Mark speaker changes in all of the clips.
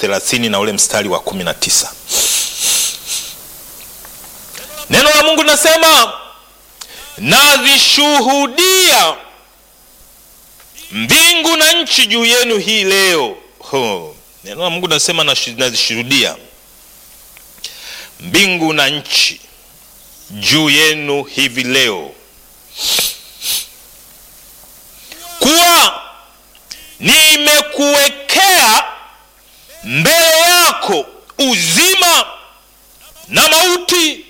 Speaker 1: thelathini na ule mstari wa kumi na tisa neno la mungu linasema nazishuhudia mbingu na nchi juu yenu hii leo Ho. neno la mungu linasema nashi- nazishuhudia mbingu na nchi juu yenu hivi leo kuwa nimekuwekea mbele yako uzima na mauti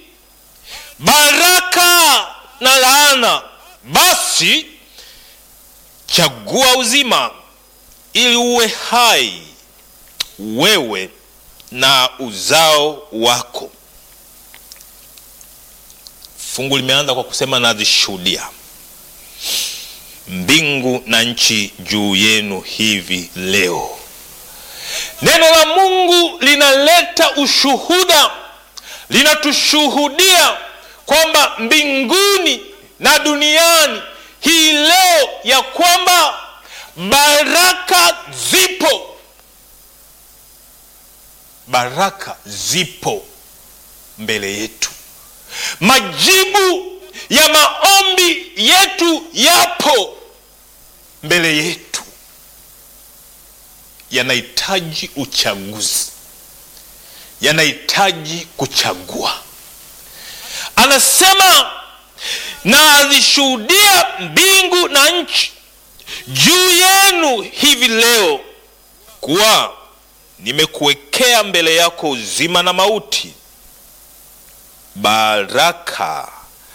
Speaker 1: baraka na laana basi chagua uzima ili uwe hai wewe na uzao wako fungu limeanza kwa kusema nazishuhudia mbingu na nchi juu yenu hivi leo neno la mungu linaleta ushuhuda linatushuhudia kwamba mbinguni na duniani hii leo ya kwamba baraka zipo baraka zipo mbele yetu majibu ya maombi yetu yapo mbele yetu yanahitaji uchaguzi yanahitaji kuchagua anasema na azishuhudia mbingu na nchi juu yenu hivi leo kuwa nimekuwekea mbele yako uzima na mauti baraka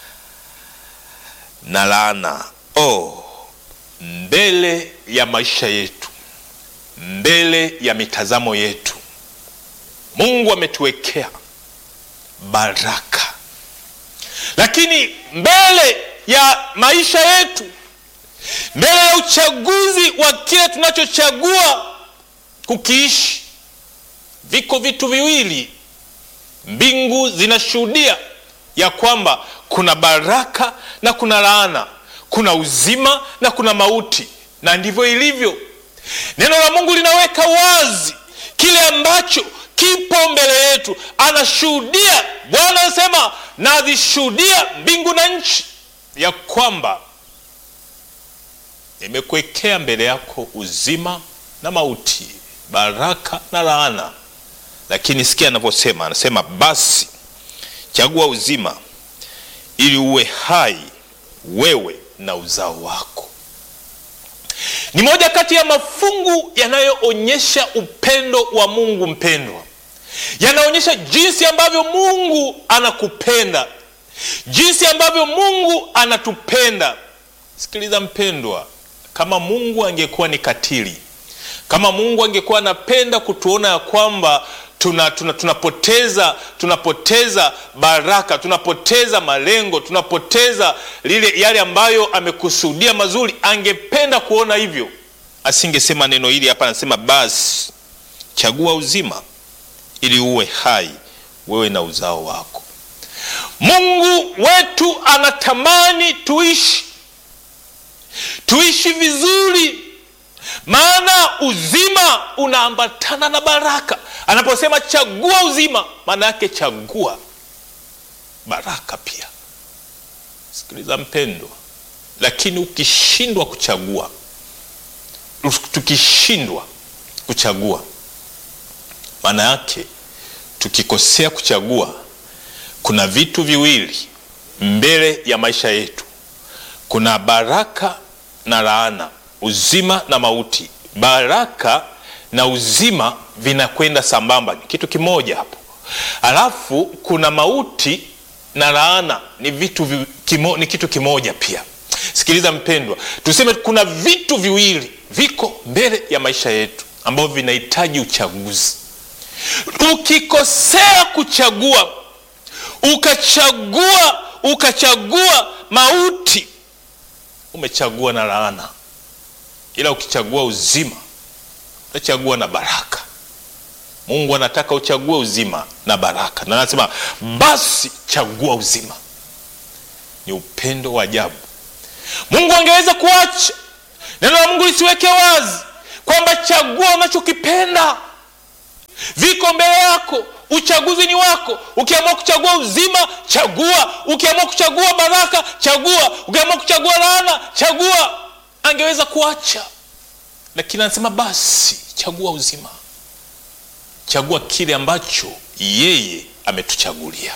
Speaker 1: na laana oh, mbele ya maisha yetu mbele ya mitazamo yetu mungu ametuwekea baraka lakini mbele ya maisha yetu mbele ya uchaguzi wa kile tunachochagua kukiishi viko vitu viwili mbingu zinashuhudia ya kwamba kuna baraka na kuna laana kuna uzima na kuna mauti na ndivyo ilivyo neno la mungu linaweka wazi kile ambacho kipo mbele yetu anashuhudia bwana anasema nazishuhudia mbingu na nchi ya kwamba nimekuwekea mbele yako uzima na mauti baraka na laana lakini sikia anavyosema anasema basi chagua uzima ili uwe hai wewe na uzao wako ni moja kati ya mafungu yanayoonyesha upendo wa mungu mpendwa yanaonyesha jinsi ambavyo mungu anakupenda jinsi ambavyo mungu anatupenda sikiliza mpendwa kama mungu angekuwa ni katili kama mungu angekuwa anapenda kutuona ya kwamba tuna, tuna, tunapoteza tunapoteza baraka tunapoteza malengo tunapoteza lile yale ambayo amekusudia mazuri angependa kuona hivyo asingesema neno hili hapa anasema basi chagua uzima ili uwe hai wewe na uzao wako mungu wetu anatamani tuishi tuishi vizuri maana uzima unaambatana na baraka anaposema chagua uzima maana yake chagua baraka pia sikiliza mpendwa lakini ukishindwa kuchagua tukishindwa kuchagua maana yake tukikosea kuchagua kuna vitu viwili mbele ya maisha yetu kuna baraka na laana uzima na mauti baraka na uzima vinakwenda sambamba ni kitu kimoja hapo alafu kuna mauti na laana ni vitu vi, kimo, ni kitu kimoja pia sikiliza mpendwa tuseme kuna vitu viwili viko mbele ya maisha yetu ambavyo vinahitaji uchaguzi ukikosea kuchagua ukachagua ukachagua mauti umechagua na laana ila ukichagua uzima utachagua na baraka mungu anataka uchague uzima na baraka na anasema basi chagua uzima ni upendo wa ajabu mungu angeweza kuacha neno la mungu lisiweke wazi kwamba chagua unachokipenda iko mbele yako uchaguzi ni wako ukiamua kuchagua uzima chagua ukiamua kuchagua baraka chagua ukiamua kuchagua laana chagua angeweza kuacha lakini anasema basi chagua uzima chagua kile ambacho yeye ametuchagulia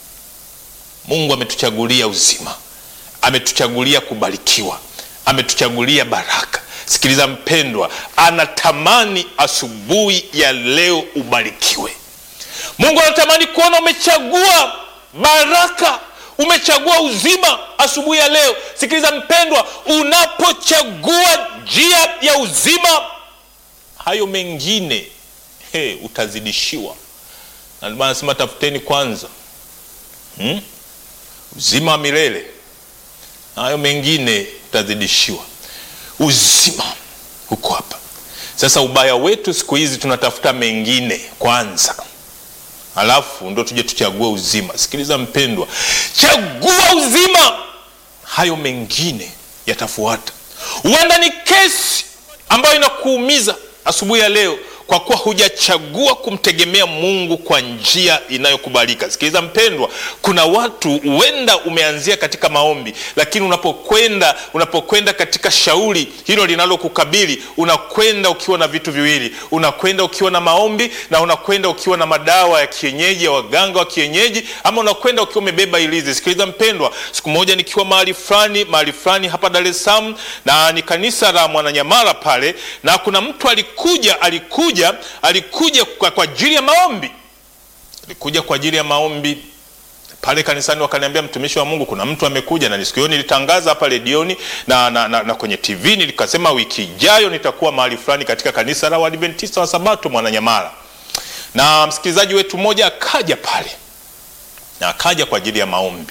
Speaker 1: mungu ametuchagulia uzima ametuchagulia kubarikiwa ametuchagulia baraka sikiliza mpendwa anatamani asubuhi ya leo ubarikiwe mungu anatamani kuona umechagua baraka umechagua uzima asubuhi ya leo sikiliza mpendwa unapochagua njia ya uzima hayo mengine he, utazidishiwa na ndio maana nasema tafuteni kwanza hmm? uzima wa milele na hayo mengine utazidishiwa uzima huko hapa sasa ubaya wetu siku hizi tunatafuta mengine kwanza alafu ndo tuje tuchague uzima sikiliza mpendwa chagua uzima hayo mengine yatafuata huenda ni kesi ambayo inakuumiza asubuhi ya leo kwa kuwa hujachagua kumtegemea mungu kwa njia inayokubalika sikiliza mpendwa kuna watu huenda umeanzia katika maombi lakini unapokwenda unapokwenda katika shauri hilo linalokukabili unakwenda ukiwa na vitu viwili unakwenda ukiwa na maombi na unakwenda ukiwa na madawa ya kienyeji ya waganga wa kienyeji ama unakwenda ukiwa umebeba ilizi sikiliza mpendwa siku moja nikiwa mahali fulani mahali fulani hapa dar es salaam na ni kanisa la mwananyamala pale na kuna mtu alikuja alikuja alikuja kwa, kwa ajili ya maombi alikuja kwa ajili ya maombi pale kanisani wakaniambia mtumishi wa mungu kuna mtu amekuja na siku hiyo nilitangaza hapa redioni na, na, na, na kwenye tv nilikasema wiki ijayo nitakuwa mahali fulani katika kanisa la uadventista wa sabato mwananyamala na msikilizaji wetu mmoja akaja pale na akaja kwa ajili ya maombi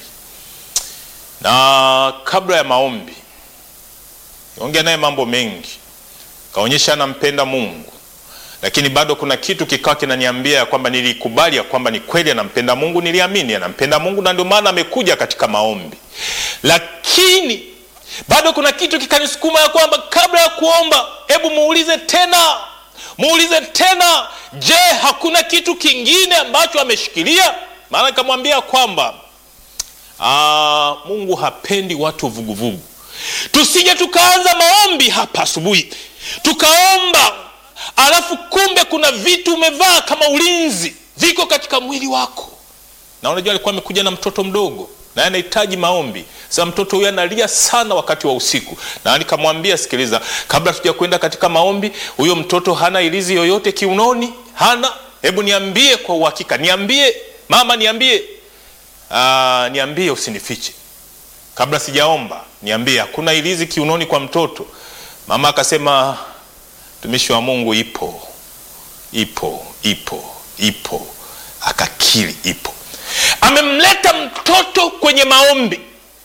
Speaker 1: na kabla ya maombi ongea naye mambo mengi kaonyesha anampenda mungu lakini bado kuna kitu kikawa kinaniambia ya kwamba nilikubali ya kwamba ni kweli anampenda mungu niliamini anampenda mungu na ndio maana amekuja katika maombi lakini bado kuna kitu kikanisukuma ya kwamba kabla ya kuomba hebu muulize tena muulize tena je hakuna kitu kingine ambacho ameshikilia maana nikamwambia kwamba aa, mungu hapendi watu vuguvugu tusije tukaanza maombi hapa asubuhi tukaomba alafu kumbe kuna vitu umevaa kama ulinzi viko katika mwili wako na unajua alikuwa amekuja na mtoto mdogo naye anahitaji maombi sasa mtoto huyu analia sana wakati wa usiku na nikamwambia sikiliza kabla tuja kwenda katika maombi huyo mtoto hana ilizi yoyote kiunoni hana hebu niambie kwa uhakika niambie mama niambie Aa, niambie usinifiche kabla sijaomba niambie hakuna ilizi kiunoni kwa mtoto mama akasema mtumishi wa mungu ipo ipo ipo ipo akakiri ipo amemleta mtoto kwenye maombi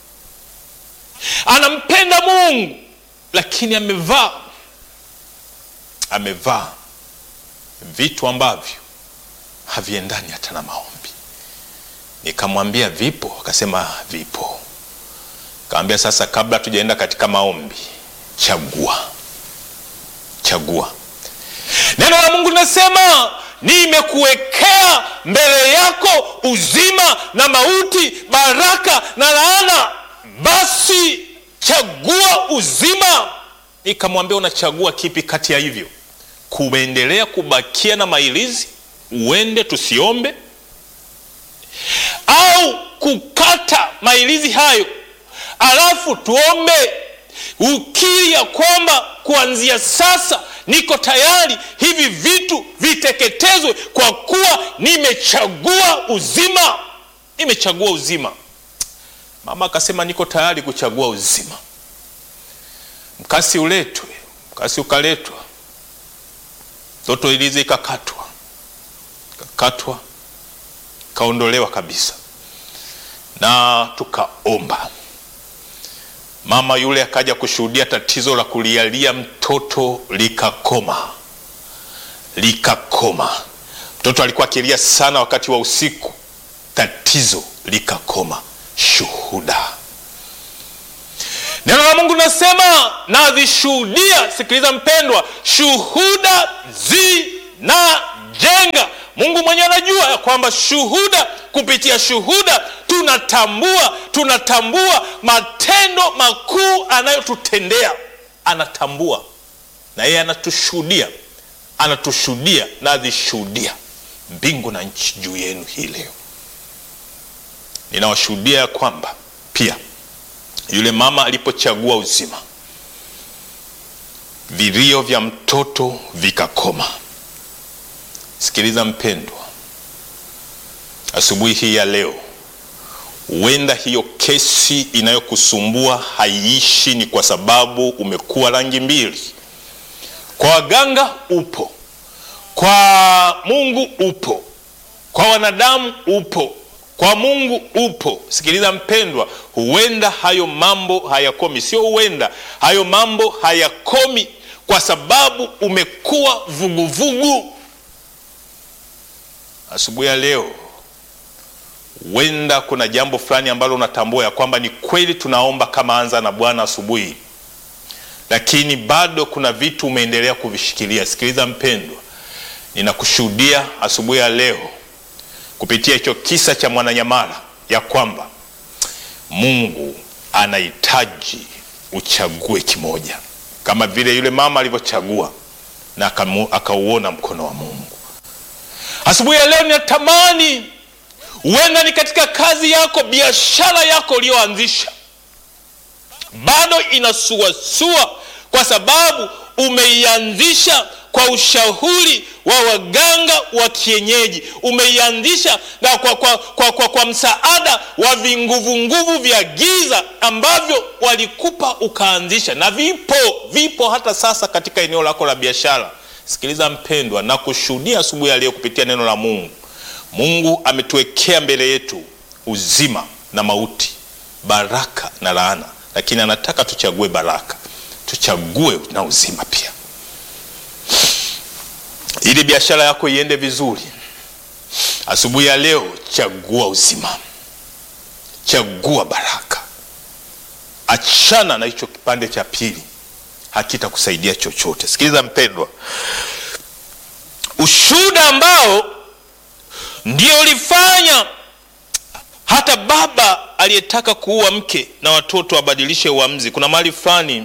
Speaker 1: anampenda mungu lakini amevaa amevaa vitu ambavyo haviendani hata na maombi nikamwambia vipo akasema vipo kawambia sasa kabla tujaenda katika maombi chagua chagua neno la mungu linasema nimekuwekea mbele yako uzima na mauti baraka na laana basi chagua uzima nikamwambia unachagua kipi kati ya hivyo kuendelea kubakia na mailizi uende tusiombe au kukata mailizi hayo alafu tuombe ukiri ya kwamba kuanzia sasa niko tayari hivi vitu viteketezwe kwa kuwa nimechagua uzima nimechagua uzima mama akasema niko tayari kuchagua uzima mkasi uletwe mkasi ukaletwa toto ilizi ikakatwa ikakatwa ikaondolewa kabisa na tukaomba mama yule akaja kushuhudia tatizo la kulialia mtoto likakoma likakoma mtoto alikuwa akilia sana wakati wa usiku tatizo likakoma shuhuda neno la mungu linasema navishuhudia sikiliza mpendwa shuhuda zinajenga mungu tunajua ya kwamba shuhuda, kupitia shuhuda tunatambua, tunatambua matendo makuu anayotutendea. Anatambua na yeye anatushuhudia, anatushuhudia na azishuhudia mbingu na nchi juu yenu hii leo. Ninawashuhudia ya kwamba pia yule mama alipochagua uzima, vilio vya mtoto vikakoma. Sikiliza mpendwa, asubuhi hii ya leo, huenda hiyo kesi inayokusumbua haiishi, ni kwa sababu umekuwa rangi mbili. Kwa waganga upo, kwa Mungu upo, kwa wanadamu upo, kwa Mungu upo. Sikiliza mpendwa, huenda hayo mambo hayakomi, sio huenda, hayo mambo hayakomi kwa sababu umekuwa vuguvugu. Asubuhi ya leo, huenda kuna jambo fulani ambalo unatambua ya kwamba ni kweli tunaomba kama anza na Bwana asubuhi, lakini bado kuna vitu umeendelea kuvishikilia. Sikiliza mpendwa, ninakushuhudia asubuhi ya leo kupitia hicho kisa cha Mwananyamala ya kwamba Mungu anahitaji uchague kimoja, kama vile yule mama alivyochagua na akauona mkono wa Mungu. Asubuhi ya leo ninatamani, huenda ni katika kazi yako, biashara yako uliyoanzisha bado inasuasua kwa sababu umeianzisha kwa ushauri wa waganga wa kienyeji, umeianzisha na kwa, kwa, kwa, kwa, kwa msaada wa vinguvunguvu vya giza ambavyo walikupa ukaanzisha, na vipo vipo hata sasa katika eneo lako la biashara. Sikiliza mpendwa, na kushuhudia asubuhi ya leo kupitia neno la Mungu. Mungu ametuwekea mbele yetu uzima na mauti, baraka na laana, lakini anataka tuchague baraka, tuchague na uzima pia ili biashara yako iende vizuri. Asubuhi ya leo, chagua uzima, chagua baraka. Achana na hicho kipande cha pili, hakitakusaidia chochote. Sikiliza mpendwa, ushuhuda ambao ndio ulifanya hata baba aliyetaka kuua mke na watoto abadilishe uamuzi. Kuna mahali fulani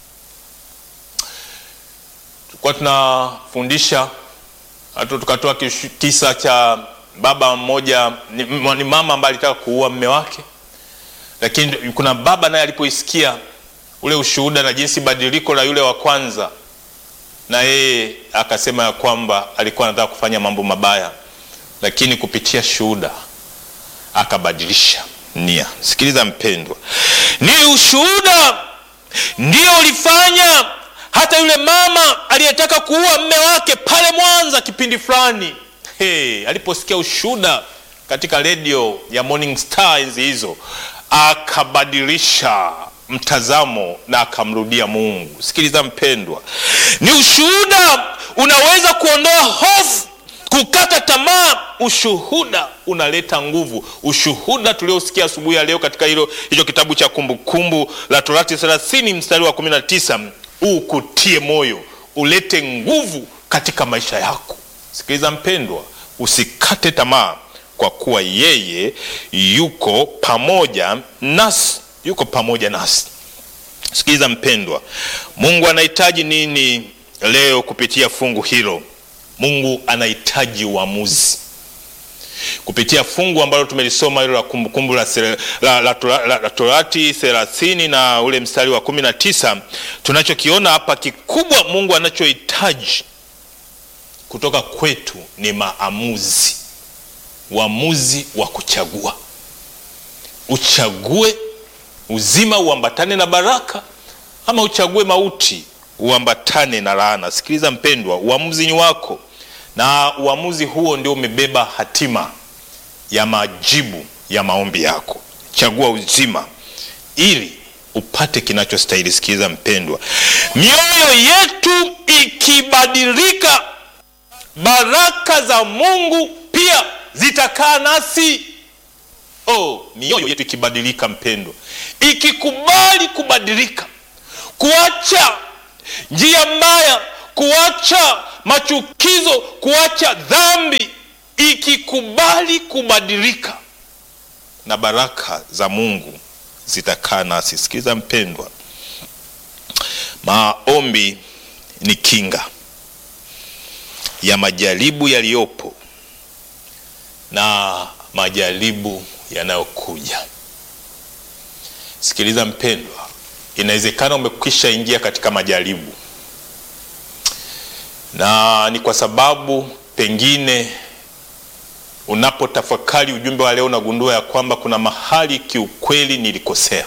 Speaker 1: tulikuwa tunafundisha hata tukatoa kisa cha baba mmoja, ni, ni mama ambaye alitaka kuua mme wake, lakini kuna baba naye alipoisikia ule ushuhuda na jinsi badiliko la yule wa kwanza, na yeye akasema ya kwamba alikuwa anataka kufanya mambo mabaya, lakini kupitia shuhuda akabadilisha nia. Sikiliza mpendwa, ni ushuhuda ndio ulifanya hata yule mama aliyetaka kuua mme wake pale Mwanza kipindi fulani, hey, aliposikia ushuhuda katika redio ya Morning Star enzi hizo, akabadilisha mtazamo na akamrudia Mungu. Sikiliza mpendwa, ni ushuhuda unaweza kuondoa hofu, kukata tamaa. Ushuhuda unaleta nguvu. Ushuhuda tuliosikia asubuhi ya leo katika hilo hicho kitabu cha Kumbukumbu la Torati 30 mstari wa 19 ukutie moyo, ulete nguvu katika maisha yako. Sikiliza mpendwa, usikate tamaa, kwa kuwa yeye yuko pamoja nasi, yuko pamoja nasi. Sikiliza mpendwa, Mungu anahitaji nini leo kupitia fungu hilo? Mungu anahitaji uamuzi kupitia fungu ambalo tumelisoma hilo la Kumbukumbu la, la, la, la, la Torati thelathini na ule mstari wa kumi na tisa. Tunachokiona hapa kikubwa, Mungu anachohitaji kutoka kwetu ni maamuzi, uamuzi wa kuchagua. Uchague uzima uambatane na baraka, ama uchague mauti uambatane na laana. Sikiliza mpendwa, uamuzi ni wako na uamuzi huo ndio umebeba hatima ya majibu ya maombi yako. Chagua uzima ili upate kinachostahili. Sikiliza mpendwa, mioyo yetu ikibadilika, baraka za Mungu pia zitakaa nasi. Oh, mioyo yetu ikibadilika, mpendwa, ikikubali kubadilika, kuacha njia mbaya, kuacha machukizo, kuacha dhambi, ikikubali kubadilika na baraka za mungu zitakaa nasi sikiliza mpendwa maombi ni kinga ya majaribu yaliyopo na majaribu yanayokuja sikiliza mpendwa inawezekana umekwisha ingia katika majaribu na ni kwa sababu pengine unapotafakari ujumbe wa leo unagundua ya kwamba kuna mahali kiukweli nilikosea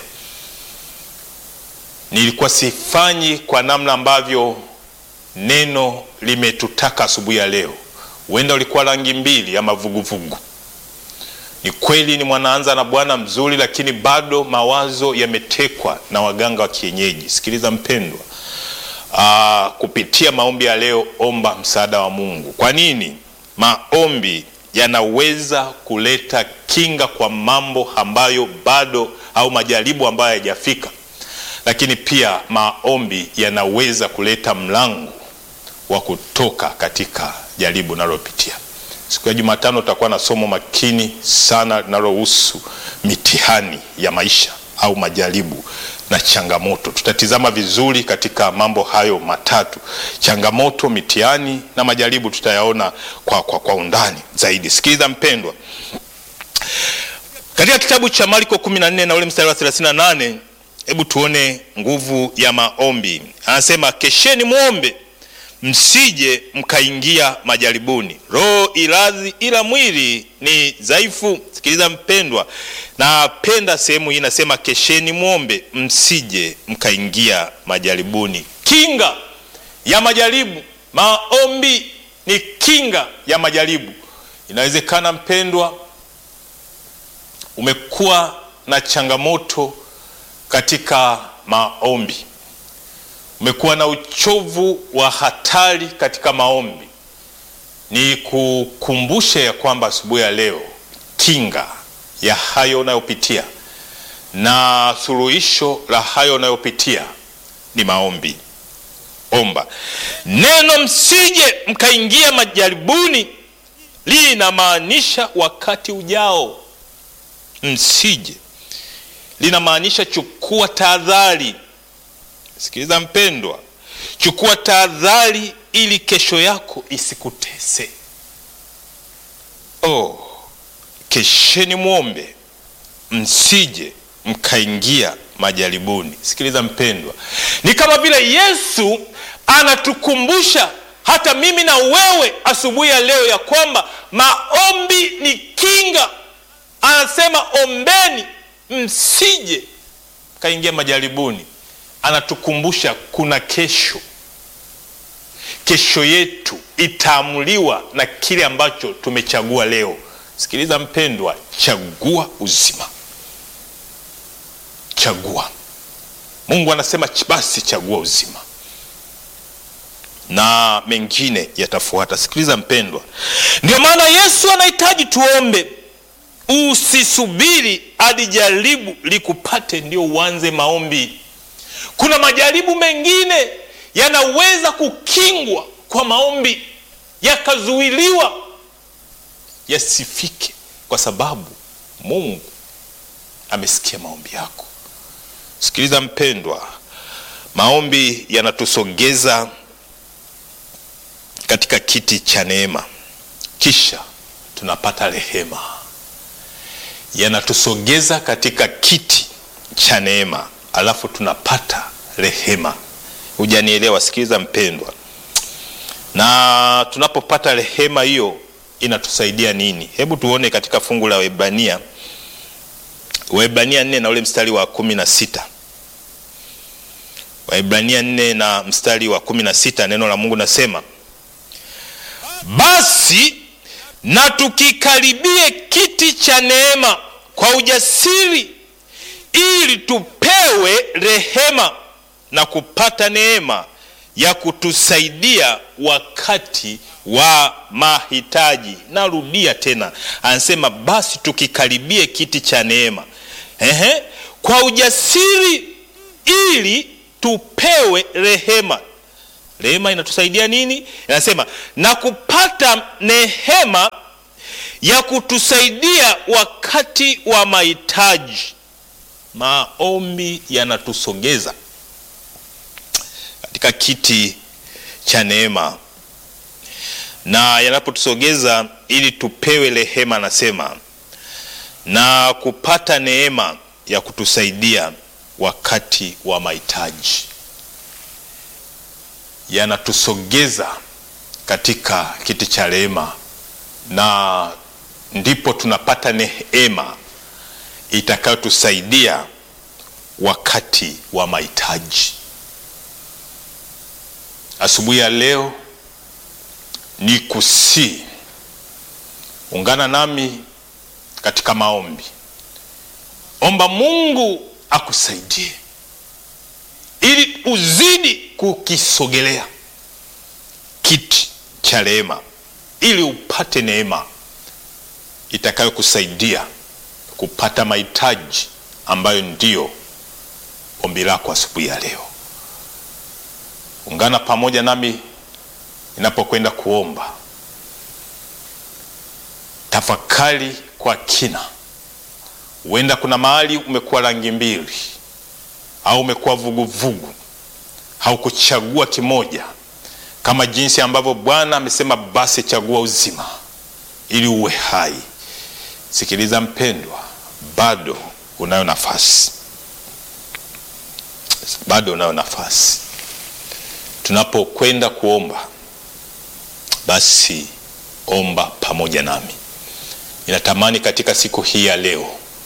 Speaker 1: nilikuwa sifanyi kwa namna ambavyo neno limetutaka asubuhi ya leo huenda ulikuwa rangi mbili ama vuguvugu ni kweli ni mwanaanza na bwana mzuri lakini bado mawazo yametekwa na waganga wa kienyeji sikiliza mpendwa Aa, kupitia maombi ya leo omba msaada wa mungu kwa nini maombi yanaweza kuleta kinga kwa mambo ambayo bado au majaribu ambayo hayajafika lakini pia maombi yanaweza kuleta mlango wa kutoka katika jaribu unalopitia siku ya jumatano utakuwa na somo makini sana linalohusu mitihani ya maisha au majaribu na changamoto tutatizama vizuri katika mambo hayo matatu changamoto mitihani na majaribu tutayaona kwa, kwa, kwa undani zaidi sikiliza mpendwa katika kitabu cha marko 14 na ule mstari wa 38 hebu tuone nguvu ya maombi anasema kesheni mwombe msije mkaingia majaribuni roho iradhi ila mwili ni dhaifu sikiliza mpendwa napenda sehemu hii inasema kesheni mwombe msije mkaingia majaribuni kinga ya majaribu maombi ni kinga ya majaribu inawezekana mpendwa umekuwa na changamoto katika maombi umekuwa na uchovu wa hatari katika maombi ni kukumbusha ya kwamba asubuhi ya leo kinga ya hayo unayopitia na suluhisho la hayo unayopitia ni maombi omba neno msije mkaingia majaribuni linamaanisha wakati ujao msije linamaanisha chukua tahadhari sikiliza mpendwa chukua tahadhari ili kesho yako isikutese oh, kesheni mwombe msije mkaingia majaribuni sikiliza mpendwa ni kama vile yesu anatukumbusha hata mimi na wewe asubuhi ya leo ya kwamba maombi ni kinga anasema ombeni msije mkaingia majaribuni anatukumbusha kuna kesho kesho yetu itaamuliwa na kile ambacho tumechagua leo sikiliza mpendwa chagua uzima chagua mungu anasema basi chagua uzima na mengine yatafuata sikiliza mpendwa ndio maana yesu anahitaji tuombe usisubiri hadi jaribu likupate ndio uanze maombi kuna majaribu mengine yanaweza kukingwa kwa maombi yakazuiliwa yasifike kwa sababu mungu amesikia maombi yako sikiliza mpendwa maombi yanatusogeza katika kiti cha neema kisha tunapata rehema yanatusogeza katika kiti cha neema alafu tunapata rehema hujanielewa sikiliza mpendwa na tunapopata rehema hiyo inatusaidia nini hebu tuone katika fungu la webrania waibrania nne na ule mstari wa kumi na sita waibrania nne na mstari wa kumi na sita neno la mungu nasema basi na tukikaribie kiti cha neema kwa ujasiri ili tupewe rehema na kupata neema ya kutusaidia wakati wa mahitaji narudia tena anasema basi tukikaribie kiti cha neema Ehe, kwa ujasiri ili tupewe rehema rehema inatusaidia nini inasema na kupata nehema ya kutusaidia wakati wa mahitaji. Maombi yanatusogeza katika kiti cha neema, na yanapotusogeza ili tupewe rehema, anasema na kupata neema ya kutusaidia wakati wa mahitaji. Yanatusogeza katika kiti cha rehema, na ndipo tunapata neema itakayotusaidia wakati wa mahitaji. Asubuhi ya leo ni kusii, ungana nami katika maombi. Omba Mungu akusaidie ili uzidi kukisogelea kiti cha rehema, ili upate neema itakayokusaidia kupata mahitaji ambayo ndiyo ombi lako asubuhi ya leo. Ungana pamoja nami ninapokwenda kuomba. Tafakari kwa kina. Huenda kuna mahali umekuwa rangi mbili au umekuwa vuguvugu, haukuchagua kimoja, kama jinsi ambavyo Bwana amesema, basi chagua uzima ili uwe hai. Sikiliza mpendwa, bado unayo nafasi, bado unayo nafasi. Tunapokwenda kuomba, basi omba pamoja nami. Ninatamani katika siku hii ya leo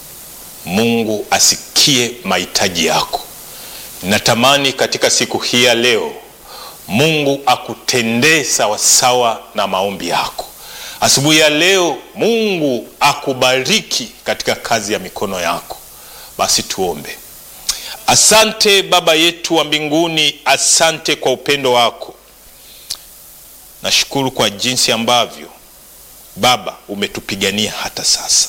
Speaker 1: Mungu asikie mahitaji yako. Ninatamani katika siku hii ya leo Mungu akutendee sawasawa na maombi yako. Asubuhi ya leo Mungu akubariki katika kazi ya mikono yako. Basi tuombe. Asante Baba yetu wa mbinguni, asante kwa upendo wako. Nashukuru kwa jinsi ambavyo Baba umetupigania hata sasa.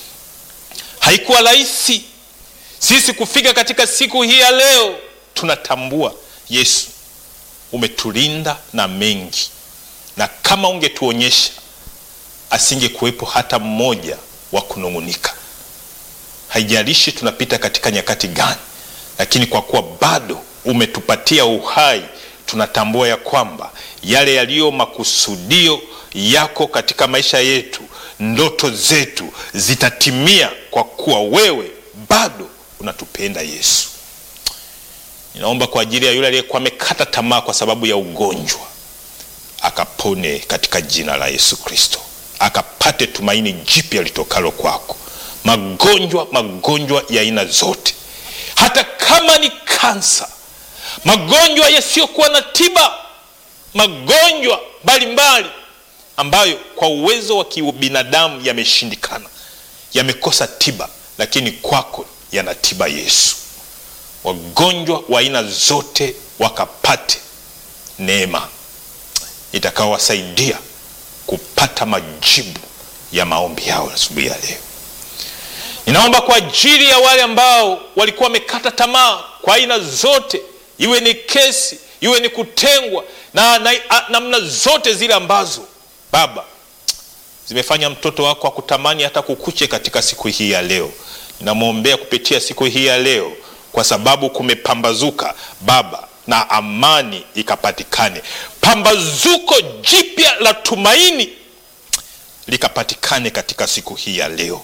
Speaker 1: Haikuwa rahisi sisi kufika katika siku hii ya leo. Tunatambua Yesu umetulinda na mengi, na kama ungetuonyesha asingekuwepo hata mmoja wa kunung'unika. Haijalishi tunapita katika nyakati gani, lakini kwa kuwa bado umetupatia uhai, tunatambua ya kwamba yale yaliyo makusudio yako katika maisha yetu, ndoto zetu zitatimia, kwa kuwa wewe bado unatupenda Yesu. Ninaomba kwa ajili ya yule aliyekuwa amekata tamaa kwa sababu ya ugonjwa, akapone katika jina la Yesu Kristo, akapate tumaini jipya litokalo kwako. Magonjwa, magonjwa ya aina zote, hata kama ni kansa, magonjwa yasiyokuwa na tiba, magonjwa mbalimbali ambayo kwa uwezo wa kibinadamu yameshindikana, yamekosa tiba, lakini kwako yana tiba. Yesu, wagonjwa wa aina zote wakapate neema itakaowasaidia kupata majibu ya maombi yao asubuhi ya leo. Ninaomba kwa ajili ya wale ambao walikuwa wamekata tamaa kwa aina zote, iwe ni kesi, iwe ni kutengwa na namna zote zile ambazo Baba zimefanya mtoto wako akutamani hata kukuche katika siku hii ya leo. Ninamwombea kupitia siku hii ya leo, kwa sababu kumepambazuka Baba, na amani ikapatikane, pambazuko jipya la tumaini likapatikane katika siku hii ya leo.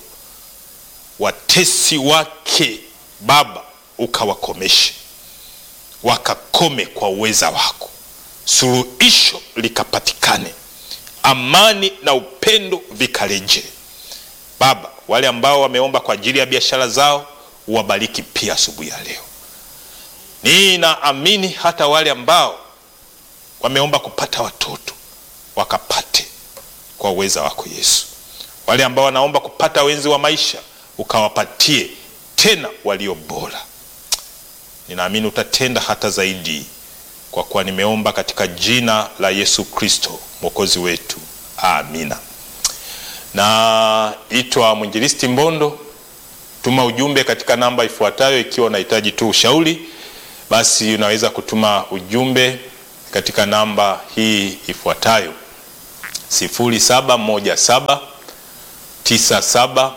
Speaker 1: Watesi wake Baba ukawakomeshe, wakakome kwa uweza wako, suluhisho likapatikane amani na upendo vikareje. Baba, wale ambao wameomba kwa ajili ya biashara zao uwabariki pia asubuhi ya leo. Ninaamini hata wale ambao wameomba kupata watoto wakapate kwa uweza wako Yesu. Wale ambao wanaomba kupata wenzi wa maisha ukawapatie tena walio bora. Ninaamini utatenda hata zaidi kwa kuwa nimeomba katika jina la Yesu Kristo mwokozi wetu, amina. Naitwa mwinjilisti Mbondo. Tuma ujumbe katika namba ifuatayo. Ikiwa unahitaji tu ushauri, basi unaweza kutuma ujumbe katika namba hii ifuatayo: 0717 97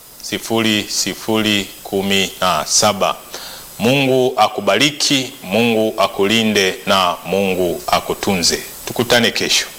Speaker 1: 00 17. Mungu akubariki, Mungu akulinde na Mungu akutunze. Tukutane kesho.